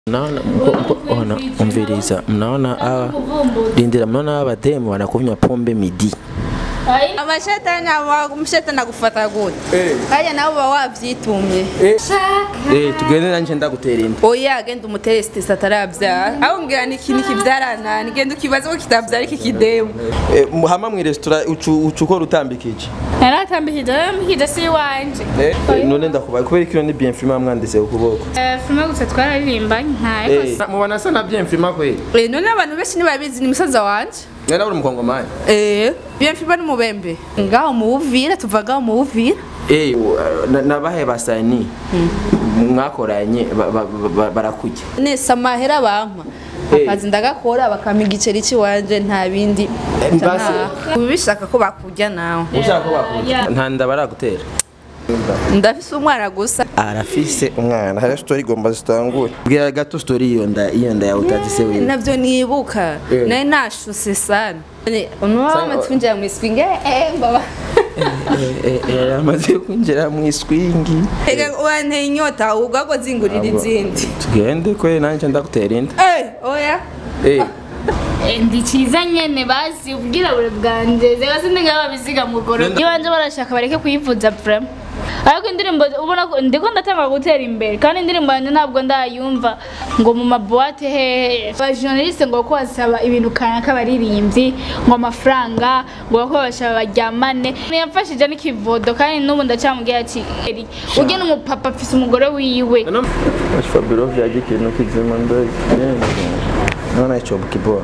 Naona mko- mko- ona umviriza, mnaona hawa lindira, mnaona hawa bademu wanakunywa pombe midi. amashetani amashetani agufata gute Eh. kaya nabo baba wavyitumye Eh, tugende nanje ndagutera inda. oya genda umutere sitesi ataravyara aho ngira ni ikintu kivyarana nigenda ukibaza ko kitavyara iki kidemu Eh, hama mu restaurant ucu ucu ukora utambikije. naratambikije naramukije si iwanje Eh, none ndakubaye kubera kino ni bien film mwanditse ukuboko. Eh, filime gusa twararirimbanye ntayo Eh, mubona asa na bien film kwe. Eh, none abantu benshi ntibabizi ni musaza wanje Nera uri mukongomani. Eh, bien fiba ni mubembe ngaho mu Buvira tuva ngaho mu Buvira Eh, na- nabahe basani mwakoranye ba- ba- ba- barakujya. nese amahera bampa Eh. akazi ndagakora bakampa igiceri c'iwanje nta bindi Mbase. ubu bishaka ko bakujya nawe Ushaka ko bakujya. Nta nda baragutera. ndafise umwana gusa arafise umwana hari story igomba zitangure bwira gato story iyo nda iyo nda yawe utagise wewe navyo nibuka Eh. nari nashuse sana unuwama twinjira mu iswinge eh baba amaze kwinjira mu iswingi ega wanteye inyota ubwo zingurira izindi tugende kwe nanje ndagutera inda eh oya eh ndi cyiza nyene bazi ubwirabure bwanje zeba sindi ngaba biziga mu goro iyo banje barashaka bareke kuyivuza vrema ariko indirimbo ubona ko ndiko ndatanga gutera imbere kandi indirimbo yanjye ntabwo ndayumva ngo mu mabuwate hehe abajournaliste ngo ko basaba ibintu kanaka abaririmbyi ngo amafaranga ngo ko bashaka baryamane yamfashije n'ikivodo kandi n'ubu ndacyamubwira ati "Eri, ujye n'umupapa afise umugore wiwe Fabiro vyaje ikintu kizima ndazi naona hicho kibora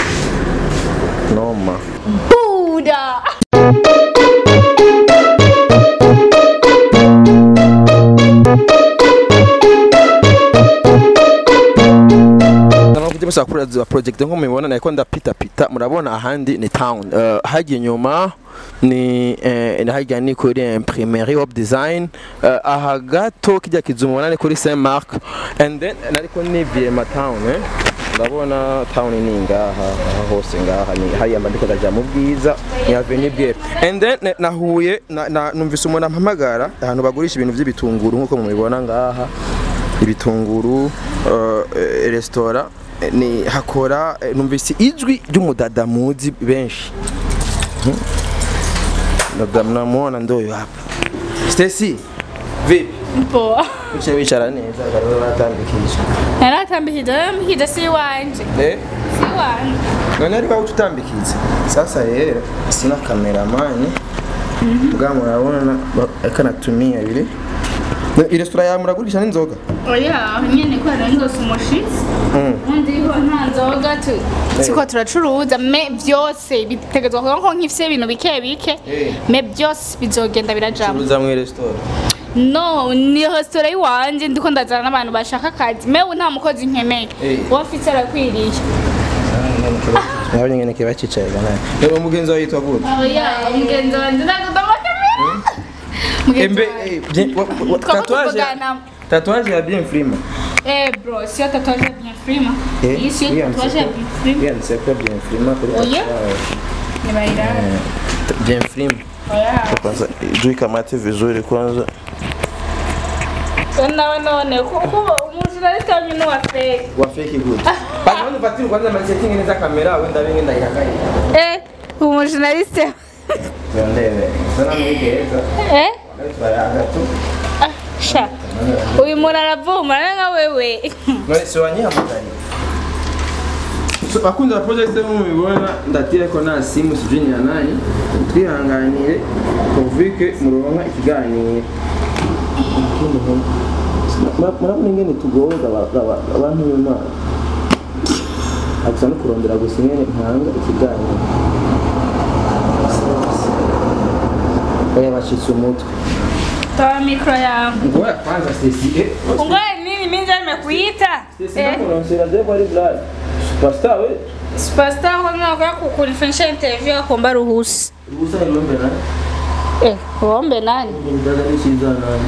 noma buda Nakuja basa kuri za project nko mubibona nako ndapita pita murabona ahandi ni town uh, hagiye inyuma ni eh, ni hajya ni kuri imprimerie of design uh, aha gato kijya kizumubona ni kuri Saint Mark and then nariko niviye ma town eh ndabona town ni ngaha aha hose ngaha ni hariya mbandiko ndaja mu bwiza ni avenue bwere and then ne- nahuye na, na, numvise umuntu ampamagara ahantu bagurisha ibintu by'ibitunguru nkuko mubibona ngaha ibitunguru uh, eh, restaurant eh, ni hakora eh, numvise ijwi ry'umudada muzi benshi Mhm. dada mnamuona ndoyo hapa Stacy vipi poa uche wicara neza bariho batambikisha naratambikije naramukije si iwanje eh si iwanje none ariko aho tutambikiza sasa rero sina kameramani bwa murabona ba- eka natumia bile Na- iresitora yawe muragurisha n'inzoga oya nyene ko hari ndose umushitsi undi ho nta nzoga tu siko turacuruza me byose bitegezwa kuba nko nk'ifise ibintu bike bike Eh. me byose bizogenda birajamo curuza mu iresitora no ni resitora y'iwanje ndiko ndazana n'abantu bashaka akazi mewe nta mukozi nkeneye Eh. uwo mfise arakwiriye nabonye ngene kiba cicaye gana rero umugenzi wawe yitwa gute oya umugenzi wanje ndagudama kamera mugenzi embe wanje eh, bien- wa- wa- Twaba tatuage tuvugana. tatuage ya bien frima eh bro siyo tatuage ya bien frima Eh, iyi siyo yanditse tatuage ya ko- bien frima yanditse ko bien frima kuri Oya. tatuage. nibarira bien frima oya kwanza juu kamate vizuri kwanza nawe none kuko umujournaliste wanyu ni uwa fake wa fake good bana nifatire kwanza masetting neza kamera wenda bingi ndayihakaye eh umujournaliste ndebe sana mwigeza eh turayaga tu Ah, sha uyu muntu aravuma ari nka wewe none si wanyihamagaye So, bakunzi ba project mu mubibona ndatire ko nta simu sijui ni ya nani twihanganire tuvike muronka ikiganiro murabona ingene tugoza abantu b'imana gusa no kurondera gusa ingene ntanga ikiganiro oya bacitse umutwe toa mikro yangu ngoya kwanza Stacy eh ungoe nini mimi ndio nimekuita Stacy eh nakuronsera je kwa library superstar we superstar kwa mimi kwa kunifanyisha interview akomba ruhusi ubusa ilombe na eh uombe nani Ndaga nishiza nani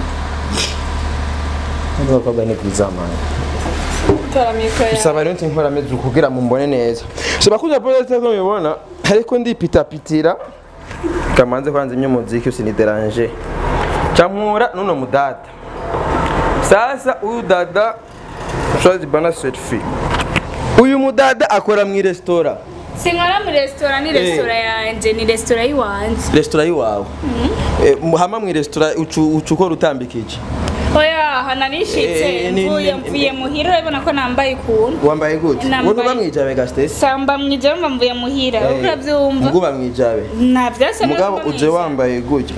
Ndio kwa ni kuzamani toa mikro yangu bisaba rero nkora meze kugira mumbone neza so bakuza project ko mubibona ariko ndipitapitira kamanze kwanza imyumuziki usinideranje camura nuno mudada sasa huyu dada Shadi bana selfie uyu mudada akora mu restaurant sinkora muri resitora ni resitora yanjye ni resitora y'iwanjye restaurant yiwawe Eh, mu- hama mu restaurant ucu ucu ukora utambika iki oya hana nishitse Eh, ni- mvuye ni- mvuye muhira urabona ko nambaye ukuntu wambaye gute Nambaye- wowe uba mwijabe gastesi samba mwijamba mvuye muhira urabyumva muguba mwijabe nta byose mugabo uje wambaye gutya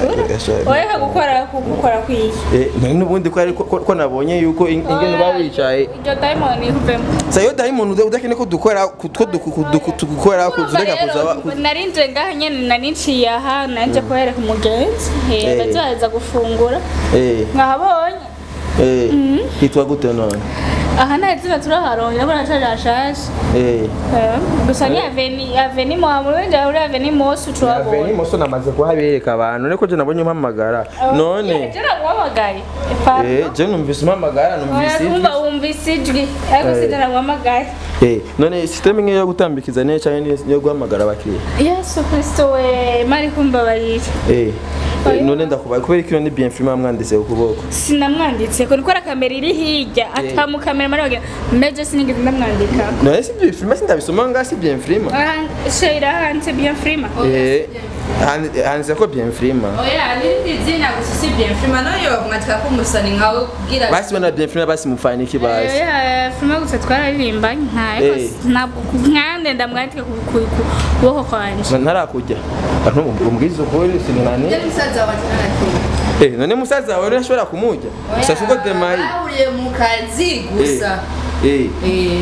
oya gukora gukora kwiki Eh, none n'ubundi ko ari ko- ko ko nabonye yuko in- ingene uba wicaye iryo dayimoni ivemo sayo diamond udakene ko dukora ko dukora kuzureka kuzaba ku- narinje ngaha nyene narinciye aha nanje kuhereka umugenzi Eh. Eh, bazaza gufungura eh nkahabonye eh hitwa gute none aha nta zina turaharongera ko natari hashaje eh Eh, gusa ni aveni aveni muhamuru wenda uri aveni mosi Aveni ucuhabonye moso namaze kuhabereka abantu niko je nabonye umpamagara none jera guhamagaye eh je numvise umpamagara numvise kumva ijwi. wumvise ijwi ariko Eh. sinjera guhamagaye eh none system imwe yo gutambikiza ne cyane yo guhamagara abakiriya yesu kristo we mari kumbabarira eh Oya. none ndakubaye kubera ko iyo ni bien film mwanditse ku kuboko sinamwanditse ko nikora kamera iri hirya atamukamera mari wagira meje sinigeze ndamwandika none si bien film sindabisoma nga si bien film shayira hanze bien frima eh handi- handitse ko bien film oya n'irindi zina gusa si bien frima nayo bamwandika ko umusani nkawe kugira basi bana bien film basi mufanye iki basi frima gusa twararirimbanye ntayo Eh. ntabwo nkande ndamwandika ku ku- ku kuboko kwanje ntarakujya abantu umbwiza ukuri sinani Njye n'umusaza wanjye narakeye eh none musaza wawe urashobora kumujya gusa siko demayi bahuriye mu kazi gusa eh Eh,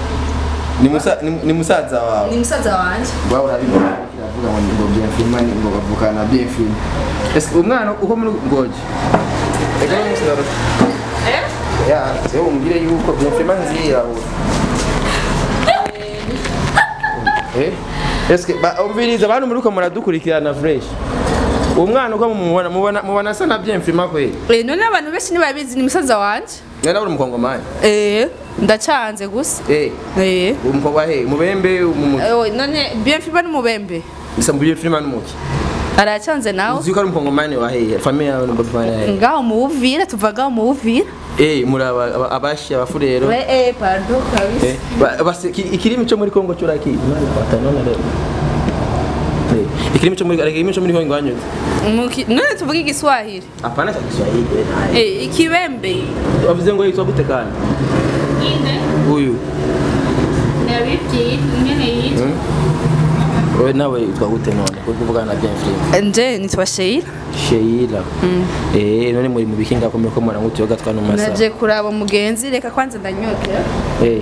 ni musa ni- ni musaza wawe ni musaza wanjye wawe urabibona kiravuga ngo ngo bien film ni ngo bavukana bien film est umwana uko muri ngoje ega ni musaza Eh? ya se umbwire yuko bien film nzira eh est umviriza abantu muri ko muradukurikirana fresh uwo mwana uko mumubona mubona mubona asa na bien film kweli Eh, none abantu benshi ntibabizi ni musaza wanjye nari uri umukongomani Eh, ndacanze gusa eh Eh. umukobwa he mubembe umuki Eh, none bien frima n'umubembe bisa mbuye film n'umuki aracanze nawe uzi ko ari umukongomani wa he famille yawe ni mbona he ngaho mu buvira tuva ngaho mu buvira eh muri aba aba- abashi abafurero we eh pardon kabisa eh ba- basi ki- ikirimi cyo muri Kongo cyuraki none batanona rero eh ikirimi cyo muri ikirimi cyo muri Kongo wanyuze Muki- none tuvuga igiswahili hapana cha Kiswahili eh, Eh, ikibembe wavuze ngo yitwa gute kandi inde huyu ndabibwiye nyene yitwa wewe nawe yitwa gute none kuko kuvugana na bien film nje nitwa sheila Sheila eh none muri mu bikinga ko muri ko mwana ngutu yoga twana masa naje kuraba umugenzi reka kwanza ndanyokera Eh.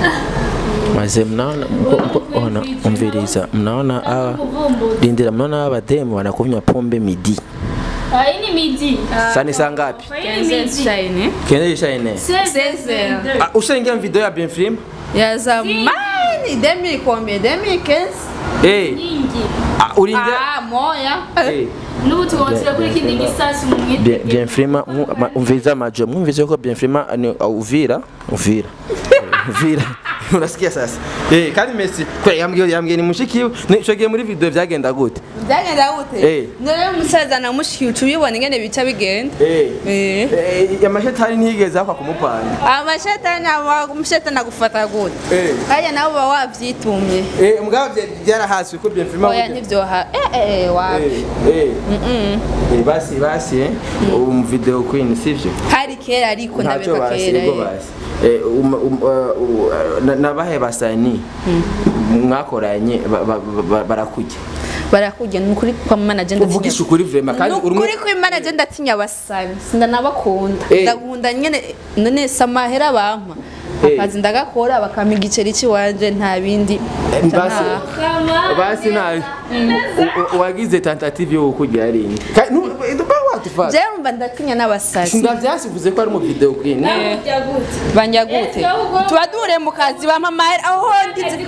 Maze mnaona mko- mko- ona umviriza mnaona hawa lindira mnaona hawa bademu wanakunywa pombe midi ayi ni midi sani saa ngapi ayi ni midi shine kende ishaine Seize. ah, ushaingia video ya bien film ya zamani demi combien demi 15 eh nyingi ah, ulingia ah moya eh n'ubu tugonsera kuri kindi gisasi mu bien, mwitege bien film mu- ma- umviriza majo mwumviriza ko bien film ni uh, uvira uvira uvira unasikia sasa eh kandi Messi kwa yambwiye yambwiye ni mushikiwe nishogiye muri video vyagenda gute byagenda gute Eh. none umusaza na mushiki uca ubibona ingene bica bigenda eh Eh. eh amashetani ntiyigeze akwa kumupanga amashetani amushetani agufata gute Eh. kaya nawe uba wavyitumye Eh, mugabo vya- vyarahaswe ko bien film oya ntivyoha eh eh wapi Eh, eh. Eh, basi basi eh um video queen sivyo hari kera ariko ntacyo ndabeka basi kera yego eh. basi Eh, um- um- uh, uh, na- nabahe basani mwakoranye ba- ba- ba- barakujya barakujya ni ukuri kwa manaje uvugisha ukuri vrema kandi uri nukuri ko imanaje ndatinya abasani sindanabakunda Eh. ndakunda nyene none samahera bampa Eh. akazi ndagakora bakampa igiceri ciwanje nta bindi basi nta- basi nabi U- u- wagize tentative yo kugira ringi ba watufata jewe mba ndatinya n'abasasi sinda vyasivuze ko ari mu video queen ujya gute banja gute Eh, ahubwo- tuba duhure mu kazi bampa amahera aho ndize akazi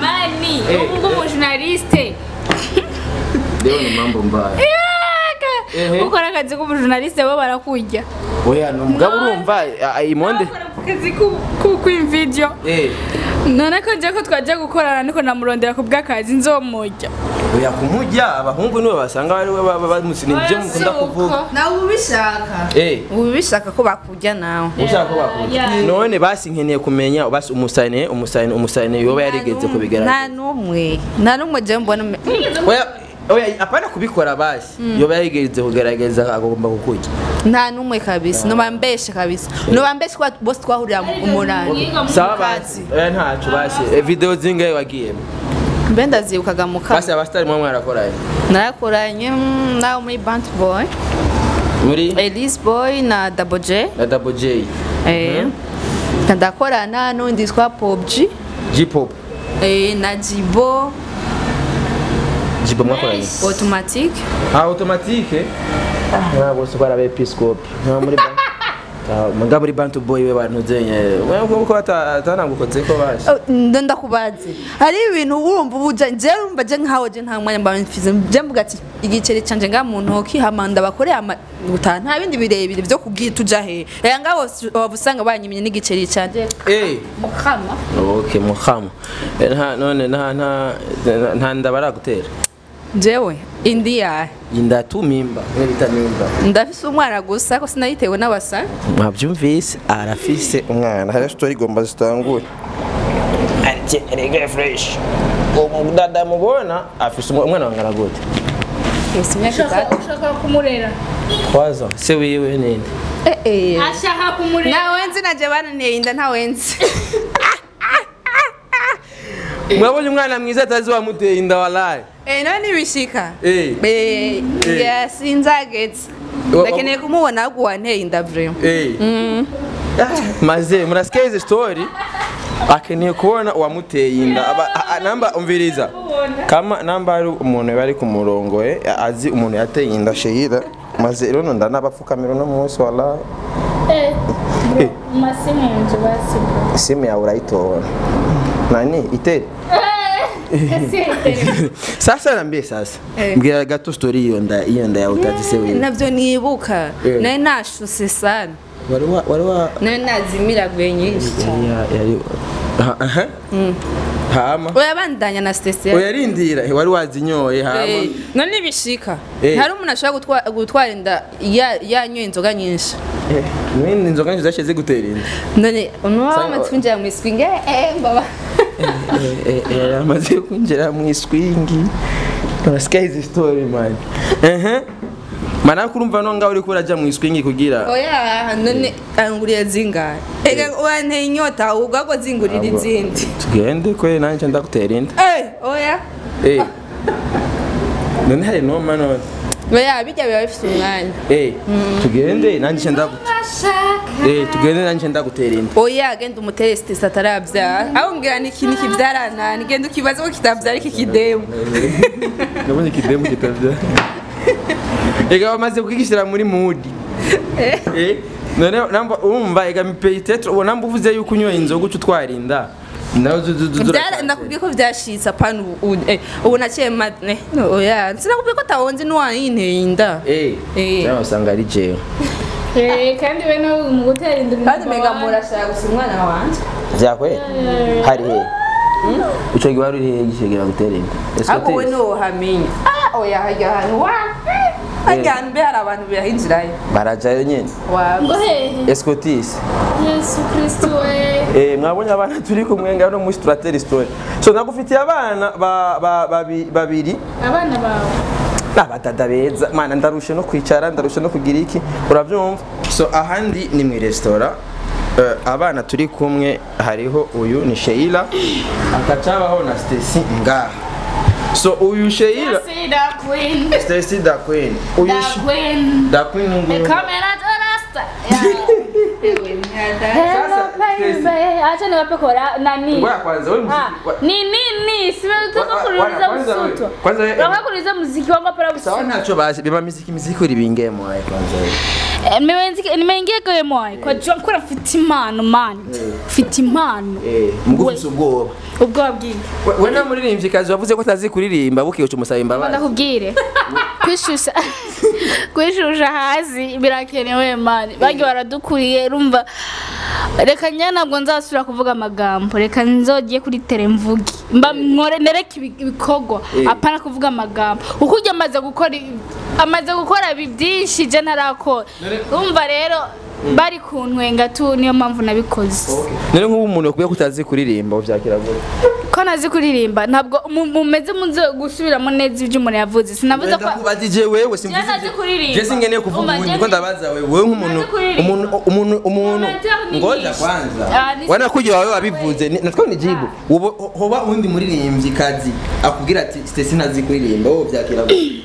k'ubukameramani Eh. ubu bw'umujournaliste leo ni mambo mbaya Ehe. ukora akazi k'umujournaliste bo barakurya oya ni umugabo urumva ah, imonde Ukora akazi k'ukwimvideo eh none ko nje ko twajya gukorana niko namurondera ku bw'akazi nzomurya oya kumujya abahungu nibo basanga bari we bamusinira ibyo mukunda kuvuga nawe ubishaka eh uba ubishaka ko bakurya nawe ushaka ko bakunda Yeah. none basi nkeneye kumenya basi umusane umusane umusane yoba yarigeze nta kubigaragaza n'umwe nta n'umwe je mbona oya oya apana kubikora basi yoba yarigeze kugaragaza agomba kukurya nta n'umwe kabisa noba mbeshe kabisa noba mbeshe kuba bose twahurira mu umunani sawa basi oya ntacu basi Eh, video zingahe wagiyemo mbe ndazibukaga mu basi kanwa abasitari mwe mwarakoranye narakoranye mm, nawe muri bant boy muri elise boy na double j na double j eh, ndakorana n'undi yitwa pobji J-pop eh, na jibo J-pop mwakoranye automatic ah automatique ah bose kwa rabe episcope nta muri bank Mga muri bantu boy we bantu zenye wewe ko atanagukotse ko basi Oh, ndo ndakubaze hari ibintu urumva ubuja je urumva je nkaho je nta mwanya mba mfize je mvuga ati igiceri canje nga mu ntoki hamanda bakoreye amaguta nta bindi birebire vyo kubwira tuja he rero ngabo waba usanga banyimenye n'igiceri canje eh mukama okay muhamu Eh, nta none nta nta nta ndabara gutera jewe indi yahe inda tu mimba mwe bita mimba ndafise umwana gusa ko sinayitewe n'abasa mwabyumvise arafise umwana hari story igomba zitangure ati erega fresh umudada mubona afise umu- umwana wangana gute ese imyaka itatu ushaka kumurera kwaza se wiwe ninde eh eh ashaka kumurera nawe nzi naje bananteye inda ntawe nzi mwabonye umwana mwiza atazi wamuteye inda walaye eh none nibishika Eh. eh yes inzagetse Wa- ndakeneye kumubona ahubwo wanteye inda vraiment Eh. Ah, maze murasikia izi story akeneye kubona uwamuteye inda Aba- a- a- namba umviriza kama namba ari umuntu bari ku murongo eh, azi umuntu yateye inda shehira maze rero ndanabapfukamira uno munsi wala Eh, bro, masimu yanje basi bro. simu yawe urayitora nani itere Siyayitera. sasa nambie sasa Eh. mbwira gato story iyo nda iyo nda yawe utazi se wiwe navyo nibuka Eh. nari nashuse sana wari wa wari wa nari nazimiraguye nyinshi cyane ya- yari ha- aha. hama urabandanya na stesi oyarindira wari wazinyoye hama none nibishika Eh. hari umuntu ashobora gutwa- gutwara inda ya- yanyoye inzoga nyinshi Eh, mwene inzoga nyinshi zashize gutera inda none unuwa Sa- wamaze kwinjira mu iswingi eh mbaba Eh, eh, eh, amaze kwinjira mu iswingi urasikia izi story man ehe mana kurumva no ngaho uriko uraja mu iswingi kugira oya none anguriye zingahe ega wanteye inyota ubwo zingurira izindi tugende kwe nanje ndagutera inda eh oya Eh. none hari noma none oya bijya biba bifite umwanya Eh, tugende nanje ndagutera Eh, tugende nanje ndagutera inda oya genda umutere sitesi atarabyara aho ngira ni ikintu kibyarana genda ukibaza ko kitabyara iki kidemu nabonye ikidemu kitavya ega bamaze kwigishyira muri mudi Eh, none namba urumva ega mipeyitetre uwo namba uvuze yuko unyoye inzoga uca utwarinda nawe zu- zu- zu- Byara- zuracyari. nakubwiye ko byashitse apana ubu ubu- eh, ubu naciye ma eh, no, oya sinakubwiye ko atawonzi n'uwayinteye inda Eh, Eh. cyangwa usanga ari jewe Eh, kandi we no mu gutera inda kandi mega murashaka gusa umwana wanje vyakwe hari he ico gihe wari uri hehe gishegera gutera inda ariko we Escotiste? ntiwohamenya Ah, oya hajya ahantu wa hajya ahantu mbe hari abantu bahinjirayo barajayo nyene ngo Wa- hehe escotise yesu kristu we Eh, mwabonye abana turi kumwe ngaho no muri turatera story so nagufitiye abana ba- ba- babi- babiri abana bawe abadada beza mana ndarushe no kwicara ndarushe no kugira iki urabyumva so ahandi ni mu resitora Eh, abana turi kumwe hariho uyu ni sheila akacabaho na stesi ngaha so uyu sheila See the queen stesi da queen uyu the She- queen da queen the nguyu camera to rasta hello baby acha niwape kora nani ngoja kwanza wewe Ah, mziki wa- ni nini Wa- simetaka wa- kuuliza kwanza wewe- msuto kwanza wewe- Nataka kuuliza muziki wangu hapa sawa msuto ntacyo bazi biba miziki miziki uri bingemo aye kwanza wewe Eh, nimewenzi- nimeingia kwa moyo kwa jua mkura mfite impano man mfite impano eh mugufi ubwoba ubwoba bwinshi we we nta muririmbyikazi wavuze ko atazi kuririmba bukiyoca umusaba imbabazi ndakubwire kwishusha kwishusha hasi birakenewe mani bagi baradukuriye rumva reka njye ntabwo nzasubira kuvuga amagambo reka nzogeye kuri tere mvuge mba nkore nereke ibi- ibikorwa Eh. apana kuvuga amagambo kuko ujya amaze gukora ibi- amaze gukora ibi byinshi je ntarakora urumva rero bari kuntwenga tu niyo mpamvu nabikoze none nk'ubu umuntu yakubwiye ko utazi kuririmba ubyakira gute ko nazi kuririmba ntabwo mu- mumeze muze gusubiramo neza ibyo umuntu yavuze sinavuze ko ndakubaza ije wewe simvuze Njye ntazi kuririmba. je singeneye kuvuga Umva, ubundi njye ko ni- ndabaza wewe wewe nk'umuntu Ntazi kuririmba. umuntu umuntu umuntu Amateur ni ngoja nyinshi. kwanza Ah, ni- wana kuja wawe wabivuze ni- natwe nijibu ubu hoba undi muririmbyi kazi akubwira ati Stacy ntazi kuririmba wowe byakira gute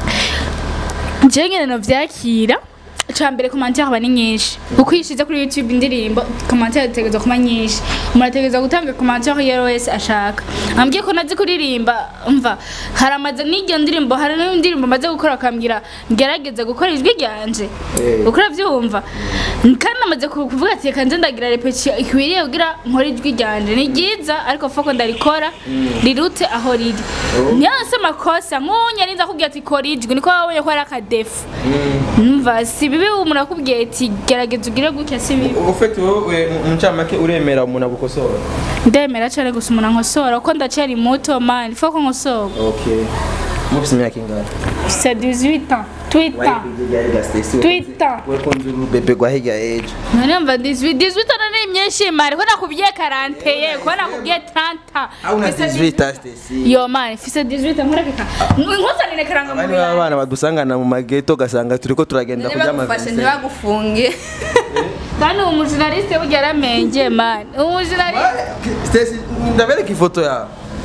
njyewe nyine nabyakira icya mbere komantere aba ni nyinshi kuko iyo ushyize kuri youtube indirimbo komantere zitegereza kuba nyinshi umuntu ategereza gutanga komantere iyo wese ashaka ambwiye ko nazi kuririmba mva hari amaze n'iyo ndirimbo hari n'indirimbo maze gukora akambwira ngerageze gukora ijwi ryanje Eh. uko urabyumva kandi namaze ku- kuvuga ati reka nze ndagira repetition ikwiriye kugira nkore ijwi ryanje ni ryiza ariko foko ndarikora rirute aho riri niyo nse amakosa nk'unya ninza kubwira ati kora ijwi niko wabonye ko ari akadefu numva si bibi umuntu akubwiye ati gerageza ugire gutya si bibi ufite wowe mu ncamake uremera umuntu agukosora ndemera cyane gusa umuntu ankosora kuko ndacyari muto mani foko nkosora okay mufise imyaka ingana c'est 18 ans twita Twitter. wekunze urubebe rwa hirya ejo none mva 18 18 ans ni myinshi mari ko nakubwiye 41 ko nakubwiye 30 aho na Fise 18 Stacy yo mani fise 18 nkurekeka nkuzanire karanga abandi muri b'abana badusangana mu mageto ugasanga turiko turagenda kurya ntibagufashe amavinse ntibagufunge kandi uwo mujournaliste burya yaramenge mani umujournaliste Stacy ndabereka ifoto yawe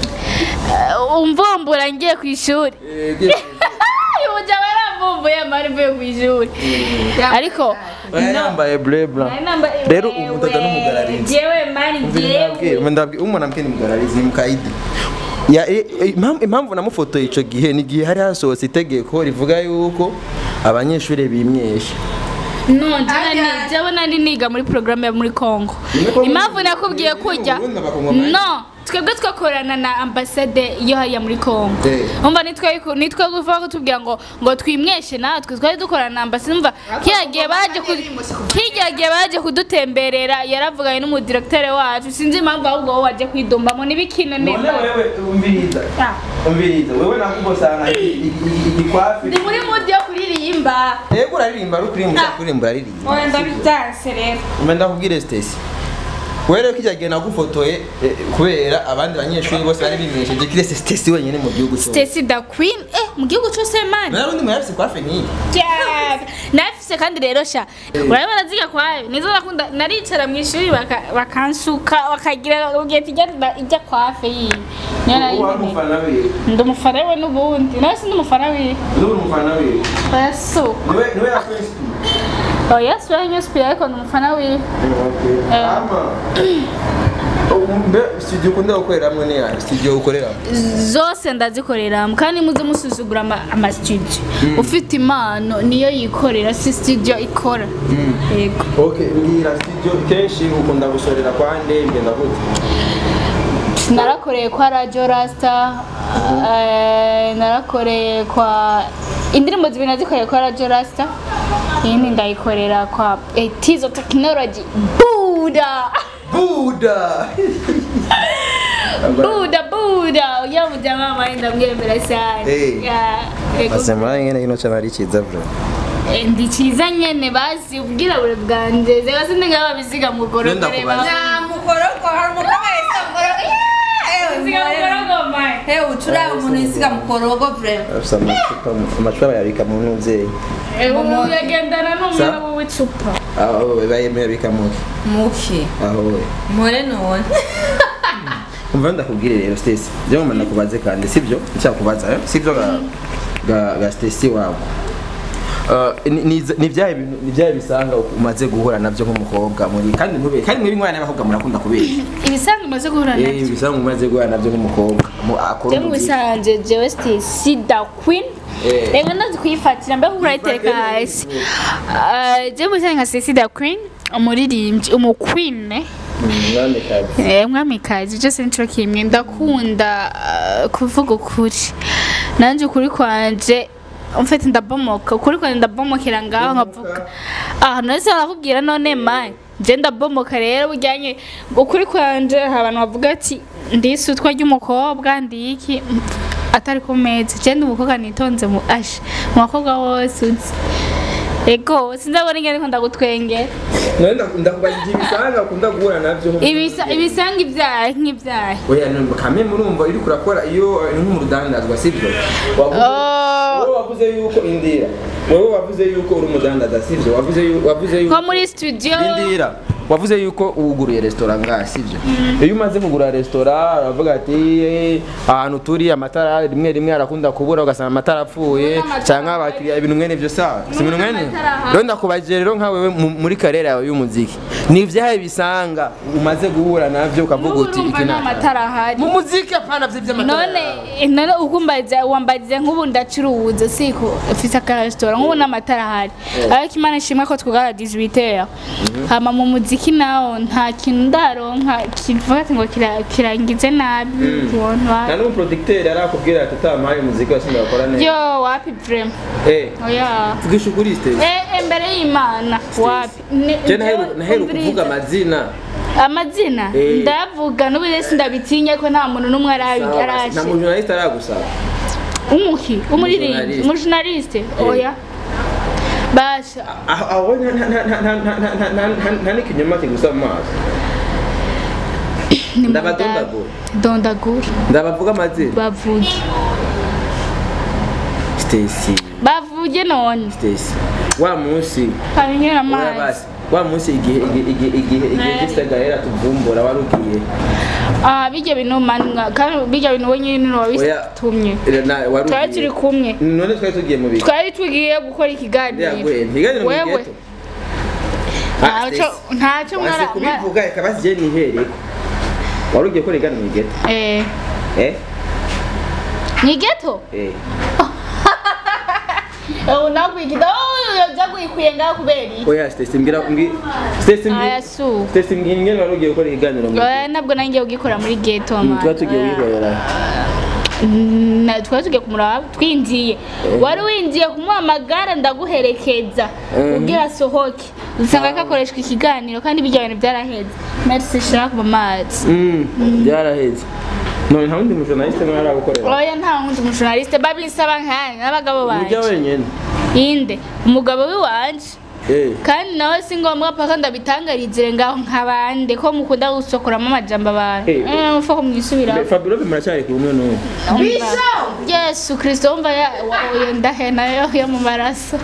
umvumbura ngiye ku ishuri uyu mugabo yaramvumbuye mani mvuye ku ishuri ariko Oya, yambaye bleu blanc rero ubu ndaga n'umugararizi jewe mani jewe umuntu ambwiye ni mugararizi ni mukaidi Ya- i- i- impamvu- impamvu namufotoye ico gihe ni igihe hari hasohotse itegeko rivuga yuko abanyeshuri bimyesha no jewe jewe nari niga muri programme yo muri Congo impamvu nakubwiye kujya Ubundi abakongomani. no twebwe twakorana na ambasade yo hariya muri Congo Eh. umva nitwe nitwe kuvuga ko tubwira ngo ngo twimweshe natwe twari dukorana na ambasade umva kiriya gihe baje ku kiriya gihe baje kudutemberera yaravuganye n'umudirektere wacu sinzi impamvu ahubwo wowe waje kwidumbamo n'ibikino none neza wewe umviriza Ah. umviriza wewe nakugosanga igikwafi ndi muri mudi yo kuririmba yego uraririmba ari kuririmba ushaka kuririmba uraririmba oya ndabyanse rero mbe ndakubwire Stacy wewe rero kijya gihe nagufotoye eh, kubera abandi banyeshuri bose bari bimesheje kirese Stacy wenyine mu gihugu cyose Stacy the Queen eh mu gihugu cyose mani nawe undi muyafise kwafe nk'iyi cyane nafise kandi rero sha urabona ziga kwayo nizo nakunda naricara mu ishuri baka- bakansuka bakagira ugiye tijya ijya kwafe yiyi niyo nari ubu wari nkeneye. umufana wiwe ndi umufana we n'ubundi nawe si ndi umufana wiwe uri umufana wiwe oya so niwe niwe yakwinsipiye oya si we nyuspira ariko ndi umufana wiwe Eh. ama mbe studio ukunda gukoreramo ni yayo studio ukoreramo zose ndazikoreramo kandi muze musuzugura ama- amastudio ufite impano niyo yikorera si studio ikora yego okay mbwira studio kenshi ukunda gusorera kwande ngenda gute narakoreye kwa radio rasta eh, narakoreye kwa indirimbo zibiri nazikoreye kwa radio rasta iyindi ndayikorera kwa etizo technology buda buda buda buda uya mujama mari ndamwemera cyane Eh. Ya, yego. asema ngene ino cyane ari cyiza bro Eh, ndi cyiza nyene basi ubwirabure bwanje zega sindi ngaba bisiga mu Nenda gorogore kubaza. nta mukorogo hari umukobwa wese mukorogo bisiga mu gorogore mai hewe ucuranga umuntu yisiga mukorogo vrema afisa amacupa amacupa bayabika mu ntuzeyi ubu yagendana n'umwana w'icupa aho bayemera bikamuke muke aho we mpore none umva ndakubwire rero Stacy byo mama nakubaze kandi sibyo ncyakubaza eh? sibyo ga ga, ga Stacy wabo Uh, ni- ni ni byahe bintu ni byahe bisanga umaze guhura nabyo nk'umukobwa muri kandi ntube kandi muri mwana n'abakobwa murakunda kubeshya ibisanga umaze guhura eh nabyo bisanga umaze guhura nabyo nk'umukobwa mu akora je mu umuziki. bisanze jewe Stacy da queen Eh. reka ndazi kuyifatira mbe kuko urayitereka hasi Ah, je mu bisanze nka Stacy da queen umuririmbyi umu queen eh? Mwamikazi. Eh, mwamikazi byose nicyo kimwe ndakunda ah, kuvuga ukuri nanjye ukuri kwanje mfite ndabomoka ukuri kwanjye ndabomokera ngaho nkavuga aha nose barakubwira none mayi nje ndabomoka rero bujyanye ukuri kwanje hari abantu bavuga ati ndisi utwa ry'umukobwa ndiki atari ku meza je ndi umukobwa nitonze mu ashe mu bakobwa bose uzi ego sinzabona ingene ko ndagutwengera none ndakubaza igihe ibisanga ukunda guhura navyo Ibisa- ibisanga ibyaha nk'ibyaha oya none kame murumva iri kurakora iyo ari nk'umurudandazwa sibyo wavuze Oh. wowe wavuze yuko indira wowe wavuze yuko uri umudandaza sibyo wavuze yuko wavuze yuko nko muri studio Indira wavuze yuko wuguruye resitora ngaha sibyo iyo umaze kugura resitora uravuga ati "Eh, ahantu turi amatara rimwe rimwe arakunda kubura ugasanga amatara apfuye Amatara cyangwa abakiriya ibintu mwene byo sawa si ibintu mwene amatara ahari. rero ndakubajije rero nka wewe mu- muri karere yawe y'umuziki ni ibyahe bisanga umaze guhura navyo ukavuga uti urumva iki nta matara ahari mu muziki apana vyo by'amatara none none ukumbaza wambariza nk'ubu ndacuruza siko ufise akaresitora nk'ubu n'amatara ahari ariko imana ishimwe ko twugara 18 heures hama mu muziki nawo nta kintu ndaronka kivuga ati ngo kira- kirangize nabi ubona nta wa- n'umuproducteur arakubwira ati utampaye umuziki wasinda bakora neza yo wapi vrema eh oya vugisha ukuri stage Eh, imbere y'imana wapi Ni- je naheru naheru umviriza. kuvuga amazina amazina Eh. ndavuga n'ubu rero sindabitinya ko nta muntu n'umwe arabi nta arashe mujournaliste aragusaba umuki umuririmbyi Umujournaliste. umujournaliste oya basha aho aho nta- nta- nta- nta- nta- nta- nta- nta- nta- nta n'ikinyoma kigusa mu maso ni Ndabadondagura. dondagura ndabavuga amazina bavuge Stacy bavuge none Stacy wa munsi hanyura oya amazi basi wa munsi igihe igihe igihe igihe igihe Eh. gisagahera tuvumbura wari ugiye ah bijya bintu manwa kandi bijya bintu we nyine oya wabitumye na- wari twari ugiye turi kumwe none twari tugiye mu biki twari tugiye gukora ikiganiro yaguye ntiganire mu wewe geto Ah, ntacyo Stacy. ntacyo wanse mwara kubivuga reka basigiye nihereko wari ugiye gukora igana mu geto eh eh ni geto eh ubu nakwikida oh byagwikuye ngaho kubera iki oya Stacy mbwira mbwi Stacy mbwira aya su Stacy mbwira ingene wari ugiye gukora ikiganiro mu oya nabwo nanjye ugikora muri geto Mm, man. tuba tugiye Oya. wikorera Na- twari tugiye kumuraba twinjiye wari winjiye kumuhamagara ndaguherekeza Mhm. ubwira asohoke usanga kakoreshwa ikiganiro kandi bijya bintu byaraheze merci shaka mu mazi Mm, byaraheze none nta wundi mujournaliste mwari aragukorera oya nta wundi umujournaliste babinsaba nkani n'abagabo ujya banje wenyine inde umugabo w'iwanje eh kandi nawe si ngombwa paka ndabitangarizire ngaho nk'abande ko mukunda gusokoramo amajambo abantu Eh, Eh, mupfa ko mwisubiraho Fabio muracyari kumwe n'ubu yesu kirisito wumva ya- wa- iyo ndahena yo yo mu maraso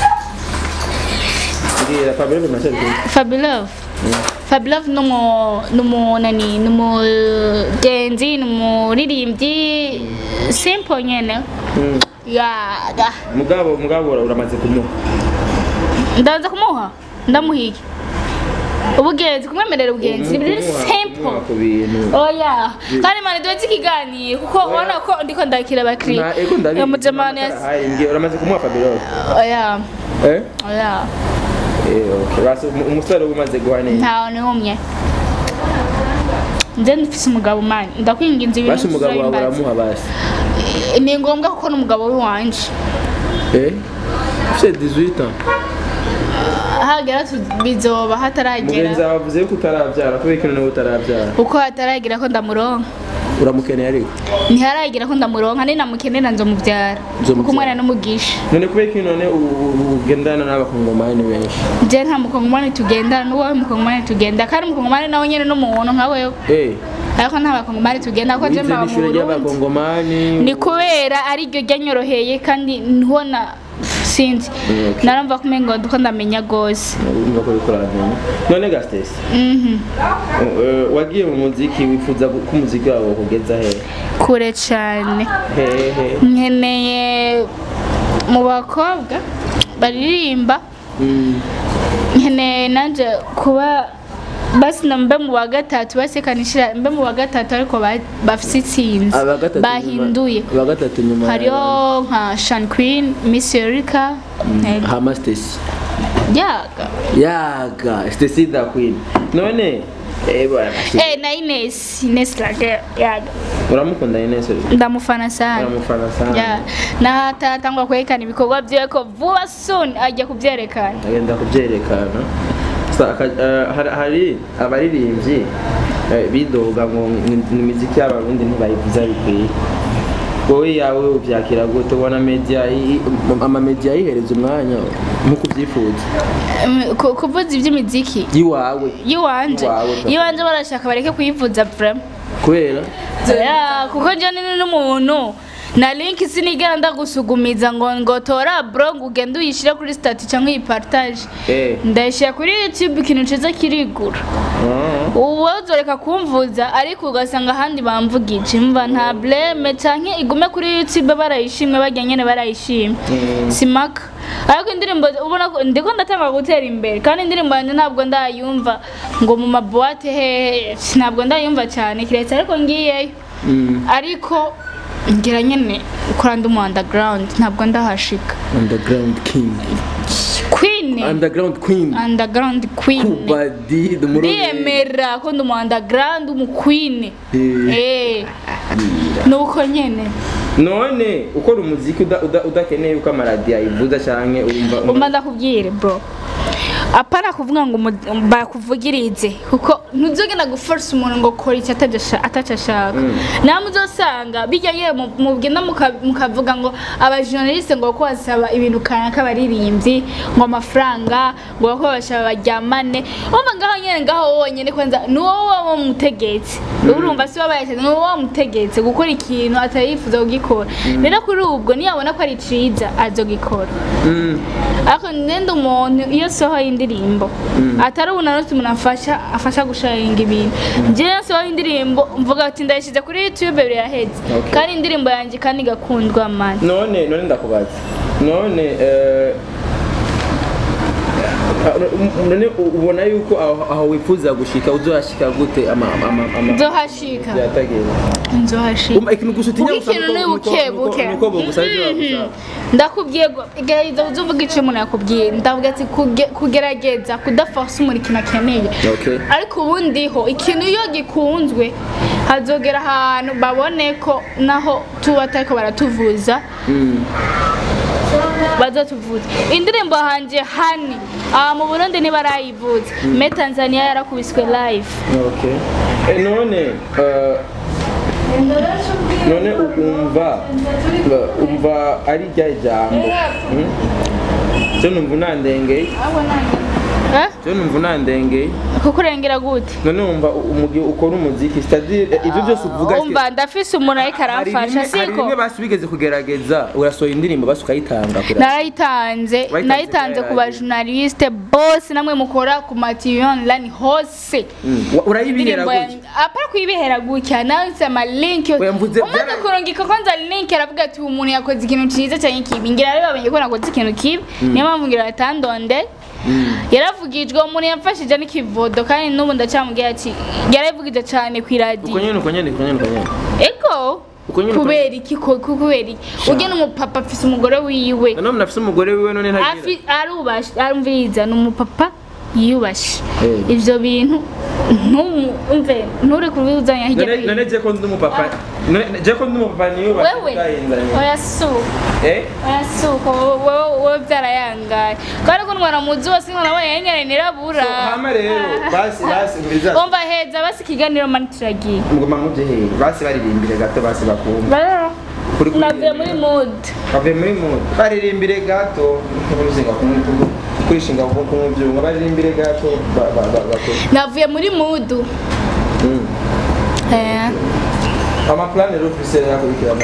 mbwira Fabio muracyari kumwe fabilove fabilove ni umu- ni umunani ni umugenzi ni umuririmbyi simple nyene Mm. yaga mugabo mugabo uramaze kumuha ndaza kumuha ndamuhiye ubugenzi kumwemerera ubugenzi ni biri Kumuha- simple kumuha ku bintu oya kandi mani duheze ikiganiro kuko ubona ko ndiko ndakira abakiriya Na- ego ndabizi iyo mujamani amatara ahari, mbwira uramaze kumuha Fabio oya eh oya eh okay basi umu- umusore uba umaze guha neza ntawe n'umwe nze ndifise umugabo mani ndakwinginze ibintu basi umugabo wawe uzabimbaza. uramuha basi ni ngombwa kuko n'umugabo w'iwanje eh ufite 18 ans hagera tu- bizoba hataragera mugenzi wawe avuze yuko utarabyara kubera ikintu nawe utarabyara uko hataragera ko ndamuronka uramukeneye ariko ntiharagera ko ndamuronka ninamukenera nzomubyara Nzomubyara. kuko umwana n'umugisha none kubera ikintu none u- u- ugendana n'abakongomani benshi je nta mukongomani tugendana n'uwawe mukongomani tugenda kandi umukongomani nawe nyene n'umuntu nka wewe eh ariko nta bakongomani tugenda kuko je wize mbaba mu n'ishuri Burundi ry'abakongomani ni kubera ari ryo ryanyoroheye kandi ntubona sinzi Okay. narumva ko umengo ndiko ndamenya gose urumva ko uriko uramenya none gastesi Mhm. wagiye mu muziki wifuza ko umuziki wawe kugeza he kure cane hehe nkeneye mu bakobwa baririmba Mm, nkeneye nanje kuba basi na mbe mu wa gatatu basekanishira mbe mu wa gatatu ariko ba- bafise itsinzi aba gatatu bahinduye nyuma- aba gatatu nyuma hariho nka shan queen miss erika eh, hama stesi yaga yaga stesi da queen none Eh, bwana. eh na Ines Ines Lage yaga uramukunda Ines ndamufana sana uramufana sana ya na hata atangwa kwerekana ibikorwa byiwe ko vuba soon ajya kubyerekana agenda kubyerekana Sa- aka- eh, hari- hari abaririmbyi eh, bidoga ngo ni- ni imiziki y'abarundi ntibayivuza bikwiye wowe yawe ubyakira gute ubona media i- amamedia yihereza umwanya nk'uko ubyifuza Em, ku- kuvuza iby'imiziki yiwawe yiwanje Iwawe, papa. yiwanje barashaka bareke kuyivuza vraiment kubera Ya, kuko njye ni n'umuntu na link sinigera ndagusugumiza ngo ngo tora bro ngo ugende uyishyire kuri stati cyangwa uyipartage Eh. ndayishyira kuri youtube ikintu ciza kirigura Ah. ubu uzoreka kumvuza ariko ugasanga ahandi bamvugije mva nta bleme canke igume kuri youtube barayishimye barya nyene barayishimye Mm. simaka ariko indirimbo ubona ko ndiko ndatanga gutera imbere kandi indirimbo yanjye ntabwo ndayumva ngo mu mabuwate hehe ntabwo ndayumva cyane kiretse ariko ngiyeyo Mm. ariko ngira nyene ukora ndi mu underground ntabwo ndahashika underground king queen underground queen underground queen kubadi dumurore ndiyemera ko ndi umu underground umu queen Eh. eh nuko nyene none ukora umuziki uda- uda- udakeneye uko amaradiyo ayivuza canke urumva umva ndakubwire bro apana kuvuga ngo umu- bakuvugirize kuko ntuzogenda guforce umuntu ngo kora icyo atajya- ataco ashaka namwe uzosanga bijya yewe mu- mugenda muka- mukavuga ngo abajournaliste ngo ko basaba ibintu kanaka abaririmbyi ngo amafaranga ngo ko bashaba baryamane umva ngaho nyene ngaho wonyene kwanza ni wowe waba mutegetse urumva si wowe bayashyize ni wowe wamutegetse gukora ikintu atarifuza kugikora rero kuri ubwo niyabona ko ari ciza azogikora Mm. ariko nenda umuntu iyo sohoye indirimbo atari ubu nanone umuntu afasha afasha gusharinga ibintu njyewe sohoye indirimbo mvuga ati ndayishyize kuri youtube biraheze Okay. kandi indirimbo yanjye kandi igakundwa mani none none ndakubaza none eh, ah, none ubona yuko aho aho wifuza gushika uzohashika gute ama ama ama nzohashika byatagenda nzohashika Umva ikintu gusa utinya kuko gusa ikintu nuko- ni nuko- buke nuko- buke nuko bogusaba ibyo Mhm. bagusaba. ndakubwiye ngo gerageza uze uvuge icyo umuntu yakubwiye ndavuga ati kuge- kugerageza kudaforsa umuntu ikintu akeneye Okay. ariko ubundi ho ikintu iyo gikunzwe hazogera ahantu babone ko naho tuba atariko baratuvuza Mm. bazatuvuza indirimbo hanje hani aha mu burundi ntibarayivuza me tanzania yarakubiswe live Okay. Eh, none eh, none umva umva ari rya jambo Mm? cyo numva unandengeye Eh? cyo numva unandengeye kukurengera gute none wumva umugihe ukora umuziki c'est-à-dire ibyo byose uvuga umva ndafise umuntu ariko hari aramfasha rimwe hari siko rimwe basi bigeze kugerageza urasohora indirimbo basi ukayitanga kuri narayitanze Wayitanze nayitanze ku kuri bajournaliste bose namwe mukora ku matiyo online hose Mm. Wa- urayibihera indirimbo gutya yanjye apara kuyibihera gutya nanditse amalinki Oya, mvuze umaze byara- kurungika kwanza link aravuga ati uyu muntu yakoze ikintu cyiza cyane kibi ngira rero bamenye ko nakoze ikintu kibi niyo mpamvu ngira atandonde yaravugijwe umuntu yamfashije n'ikivodo kandi n'ubu ndacyamubwira ati yaravugije cyane ku uko iradiyo nyene uko nyene uko nyene uko nyene ego Uko nyine uko- kubera iki ko ko- kubera iki ujya n'umupapa afise umugore wiwe none munafise umugore wiwe none ntagira afi arubashe arumviriza ni umupapa yiyubashe Eh. ivyo bintu ntumve nturi kubizanya hirya no none none hino je ko ndi umupapa none je ko ndi umupapa niyo wewe oya suka eh oya suka wowe wowe byarayangaye kandi ko ntwara muzi wose nkabona yenyene nirabura hama rero basi basi nguriza umva heza basi ikiganiro mani turagiye ngoma muje he basi baririmbire gato basi bakumva rero Kuri- kuri- navuye muri mood bavuye muri mu baririmbire gato nk'uruzinga kurishinga ku byuma baririmbire gato ba- ba- ba- bakore navuye muri mood Mm. eh amapulani rero ufise yakurikirana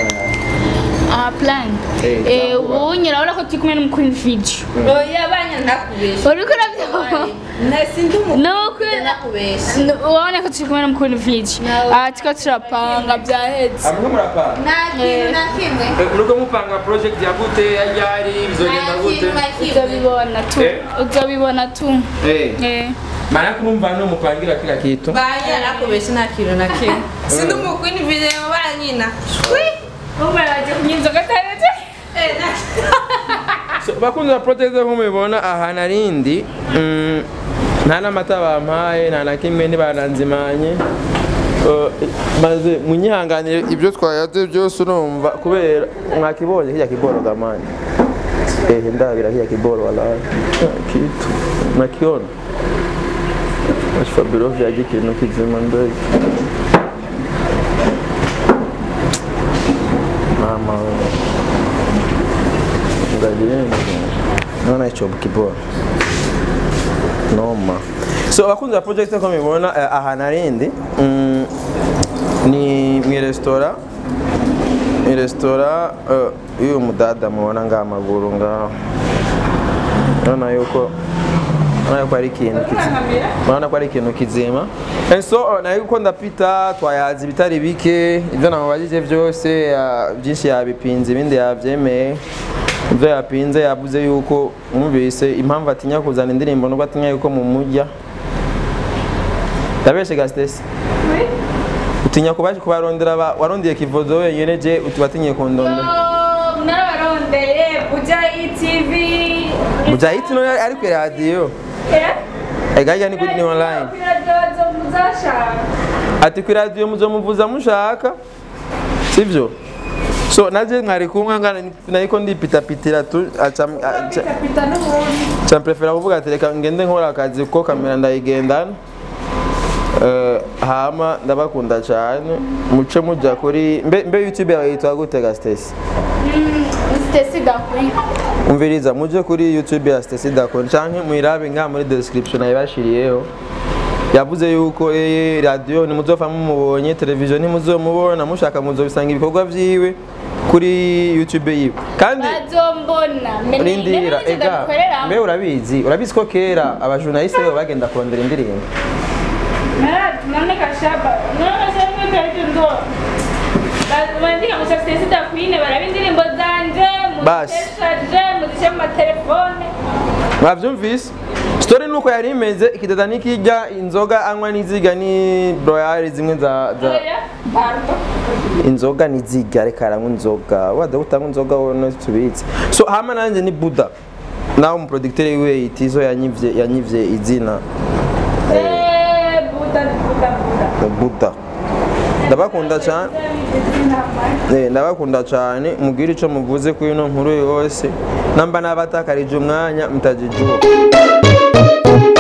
aha plan Eh, eh cyangwa- ubu nyina urabona ko turi kumwe n'umukuru video oya banya ndakubesha uriko urabyumva sindi nuko ndakubesha urabona ko turi kumwe n'umukuru video No. aha turiko turapanga byahetse amwe murapanga nta kintu na kimwe uriko mupanga project ya gute ya ryari bizogenda nta gute kintu na kimwe uzabibona tu Eh. uzabibona tu eh eh maana kurumva no mupangira kila kitu banya ndakubesha nta kintu na kimwe sindi umukwini video banyina umwe araje kunywa inzoga ataretse so, bakunzi ba protege nko mubibona aha narindi mm, nta n'amata bampaye nta na kimwe ntibananzimanye Eh, maze munyihanganire ibyo twayaze byose urumva kubera mwakibonye kijya kiboro gamani ehe ndabira kijya kiboro walahi Ah, kitu nakiona ashfabiro vyaje ikintu kizima ndege mama ngajireni naona hicho kiboro noma so abakunzi ba project ko mubibona eh, aha narindi mm, ni mu resitora ni resitora eh, y'uyu mudada mubona ngaha amaguru ngaho urabona yuko urabona yuko ari ikintu kizima urabona ko ari ikintu kizima and so uh, nayo uko ndapita twayazi ibitari bike ibyo namubajije byose ya- byinshi yabipinze ibindi yabyemeye ibyo yapinze yavuze yuko mwumvise impamvu atinya kuzana indirimbo nubwo atinya yuko mumujya yabeshe gasitesi utinya kubaje kubarondera ba- warondeye kivozo wenyine je utubatinye kundonda narabarondeye kujya itv mujahiti no ari ku radiyo egajya ni kuri ni online ati ku radiyo muzomuvuza mushaka sivyo so naje mwari kumwe ngana nariko ndipitapitira tu aca aca- ca mprefera kuvuga ati reka ngende nkora akazi kuko kamera ndayigendana Eh, hama ndabakunda cyane muce mujya kuri mbe, mbe youtube yawe yitwa gute ga Stacy sitesi gakuri umviriza muje kuri youtube ya Stacy Dakon canke muyirabe nga muri description ayibashiriyeho yavuze yuko eh radio nimuzova mumubonye television nimuzomubona mushaka muzobisanga ibikorwa vyiwe kuri youtube yiwe kandi bazombona rindira ega mbe urabizi urabizi ko kera abajournaliste bo bagenda kurondera indirimbo none kashaba none kashaba kari ndo bandika ngo sitesi dakwine baraba indirimbo zanje Basi. muzishaje muzishe mu matelefone mwavyumvise story nuko yari imeze ikidada nikijya inzoga anywa n'iziga ni broyari zimwe za, za oya bardo inzoga n'iziga reka aranywa inzoga wada utanywa inzoga wowe tubitse so hama nanjye ni buda nawe umuproducteur wiwe itizo yanyivye yanyivye izina eh buda buda buda buda ndabakunda cyane Eh, ndabakunda cyane mubwire icyo muvuze kuri ino nkuru yose namba n'abatakarije umwanya mutajijura